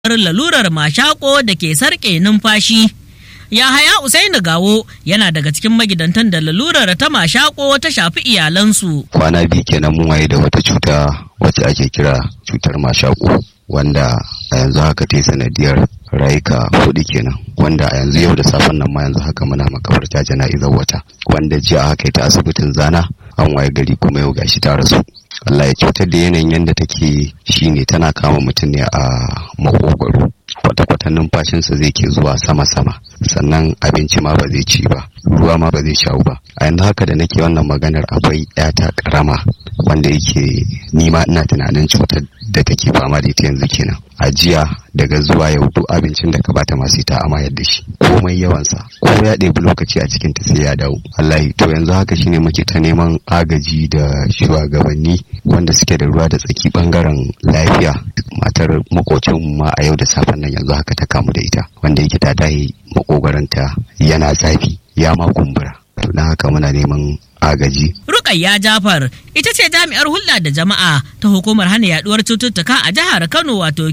lalurar mashako da ke sarƙe numfashi. Yahaya Usaini Gawo yana daga cikin magidantan da lalurar ta mashako ta shafi iyalansu. Kwana biyu kenan mun waye da wata cuta wacce ake kira cutar mashako wanda a yanzu haka ta yi sanadiyar rayuka hudu kenan wanda a yanzu yau da safen nan ma yanzu haka muna makabarta jana'izar wata wanda jiya haka ta asibitin zana an waye gari kuma yau gashi ta rasu Allah ya cutar da yanayin yadda take shine tana kama mutum ne a makogwaro kwata-kwata numfashinsa zai ke zuwa sama-sama sannan abinci ma ba zai ci ba ruwa ma ba zai sha ba a yanzu haka da nake wannan maganar akwai yata karama wanda yake nima ina tunanin cutar da take fama da ita yanzu kenan a jiya daga zuwa yau duk abincin da ka bata masu ita amayar da shi komai yawansa ko ya ɗebi lokaci a cikin ta sai ya dawo wallahi to yanzu haka shine muke ta neman agaji da shugabanni wanda suke da ruwa da tsaki bangaren lafiya matar makocin ma a yau da safen nan yanzu haka ta kamu da ita wanda yake ta dahe makogwaranta yana zafi ya ma kumbura to na haka muna neman agaji. Rukayya Jafar ita ce jami'ar hulɗa da jama'a ta hukumar hana yaduwar cututtuka a jihar Kano wato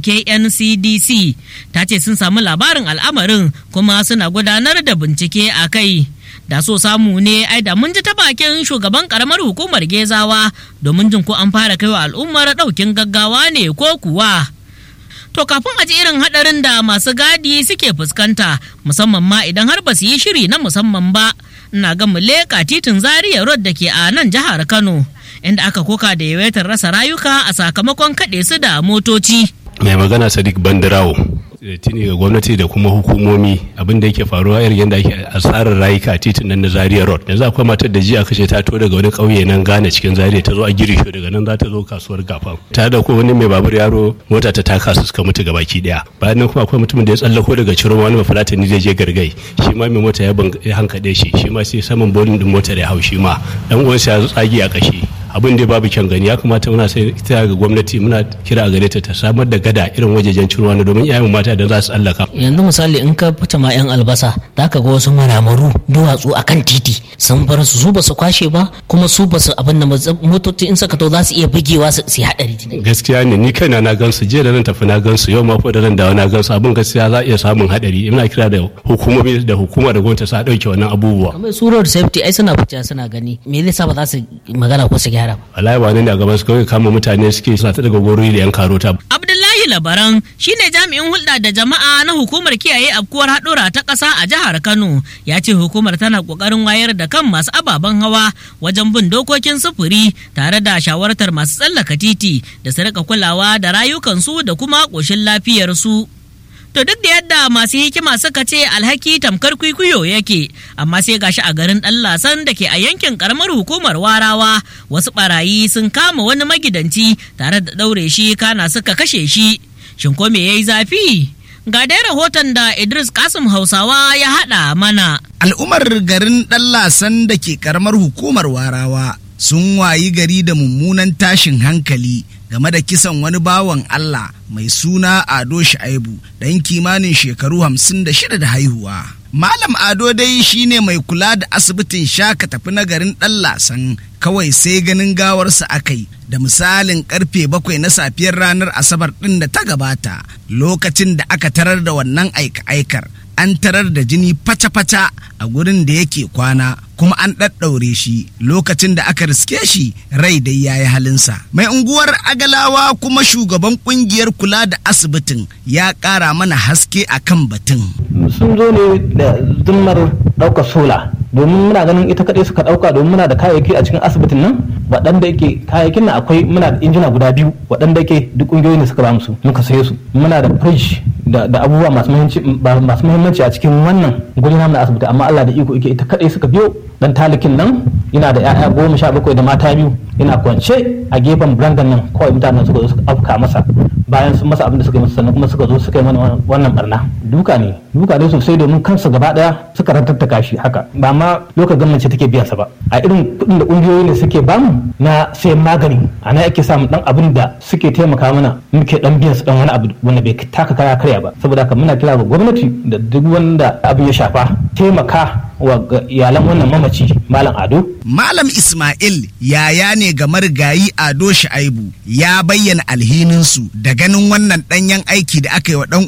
KNCDC ta ce sun samu labarin al'amarin kuma suna gudanar da bincike a kai. Da so samu ne ai da mun ji ta bakin shugaban karamar hukumar Gezawa domin jin ko an fara kaiwa al'ummar ɗaukin gaggawa ne ko kuwa. To kafin a ji irin haɗarin da masu gadi suke fuskanta musamman ma idan har ba su yi shiri na musamman ba. ina ga mu leƙa titin zaria road da ke a nan jihar kano inda aka koka da yawaitar rasa rayuka a sakamakon kaɗe su da motoci mai magana sadiq bandirawo tuni ga gwamnati da kuma hukumomi abin da yake faruwa irin yadda ake asarar rayuka a titin nan na zaria road yanzu akwai matar da jiya kashe ta to daga wani ƙauye nan gane cikin zaria ta zo a girisho daga nan za ta zo kasuwar gafa ta da ko wani mai babur yaro mota ta taka su suka mutu gabaki daya bayan nan kuma akwai mutumin da ya tsallako daga ciro wani bafulatani zai je gargai shi ma mai mota ya hankade shi shi ma sai saman bolin din motar ya hau shi ma dan uwansa ya tsagi a kashi abin da babu kyan gani ya kamata muna sai kira ga gwamnati muna kira a gare ta ta samar da gada irin wajejen cin ruwa domin iyayen mata da za su tsallaka. yanzu misali in ka fita ma yan albasa za ka ga wasu maramaru duwatsu a kan titi sun bar su su ba su kwashe ba kuma su ba su abin da motoci in saka to za su iya bugewa su yi haɗari. gaskiya ne ni kaina na gansu jiya da nan tafi na gansu yau ma ko da nan dawo na gansu abin gaskiya za a iya samun haɗari ina kira da hukumomi da hukuma da gwamnati sa ɗauke wannan abubuwa. kamar su road safety ai suna fita suna gani me zai sa ba za su magana ko su gyara ba. wallahi ba ne a gaban su kawai kama mutane suke suna ta daga gori da yan karota. Abdullahi Labaran shine jami'in hulɗa da jama'a na hukumar kiyaye afkuwar haɗura ta ƙasa a jihar Kano ya ce hukumar tana ƙoƙarin wayar da kan masu ababen hawa wajen bin dokokin sufuri tare da shawartar masu tsallaka titi da su rika kulawa da rayukansu da kuma ƙoshin lafiyarsu. To duk da yadda masu hikima suka ce alhaki tamkar kwikwiyo yake, amma sai gashi a garin ɗan lasan da ke a yankin karamar hukumar warawa wasu barayi sun kama wani magidanci tare da ɗaure shi kana suka kashe shi. Shin ko me yayi zafi? Ga dai rahoton da Idris Kasim Hausawa ya haɗa mana. Al'ummar garin ɗan lasan da ke karamar hukumar warawa sun wayi gari da mummunan tashin hankali game da kisan wani bawan Allah mai suna Ado Shaibu ɗan kimanin shekaru hamsin da shida da haihuwa. Malam Ado dai shine mai kula da asibitin shaka tafi na garin ɗan lasan kawai sai ganin gawarsa akai da misalin karfe bakwai na safiyar ranar asabar ɗin da ta gabata lokacin da aka tarar da wannan aika-aikar an tarar da jini fata-fata a gurin da yake kwana kuma an ɗaɗɗaure shi lokacin da aka riske shi rai dai ya yi halinsa. Mai unguwar Agalawa kuma shugaban ƙungiyar kula da asibitin ya ƙara mana haske a kan batun. Sun zo ne da zimmar ɗaukar sola domin muna ganin ita kaɗai suka ɗauka domin muna da kayayyaki a cikin asibitin nan waɗanda yake kayayyakin nan akwai muna da injina guda biyu waɗanda yake duk ƙungiyoyi ne suka ba musu muka saye su muna da fridge da abubuwa masu muhimmanci a cikin wannan guri namu na asibiti amma Allah da iko yake ita kaɗai suka biyo dan talikin nan yana da 'ya'ya goma sha bakwai da mata biyu yana kwance a gefen brandan nan kawai mutanen suka zo suka afka masa bayan sun masa abin da suka yi masa sannan kuma suka zo suka yi mana wannan barna duka ne duka ne sosai domin kansu gaba daya suka rantattaka shi haka ba ma lokacin gwamnati take biyan sa ba a irin kuɗin da ƙungiyoyi ne suke bamu na sayan magani a nan ake samun dan abin da suke taimaka mana muke dan biyan su dan wani abu wanda bai taka kaya karya ba saboda haka muna kira ga gwamnati da duk wanda abin ya shafa taimaka wa ga iyalan wannan mamaci malam ado Malam Ismail yaya ne ga marigayi Ado Shaibu ya bayyana alhininsu da ganin wannan ɗanyen aiki da aka yi wa ɗan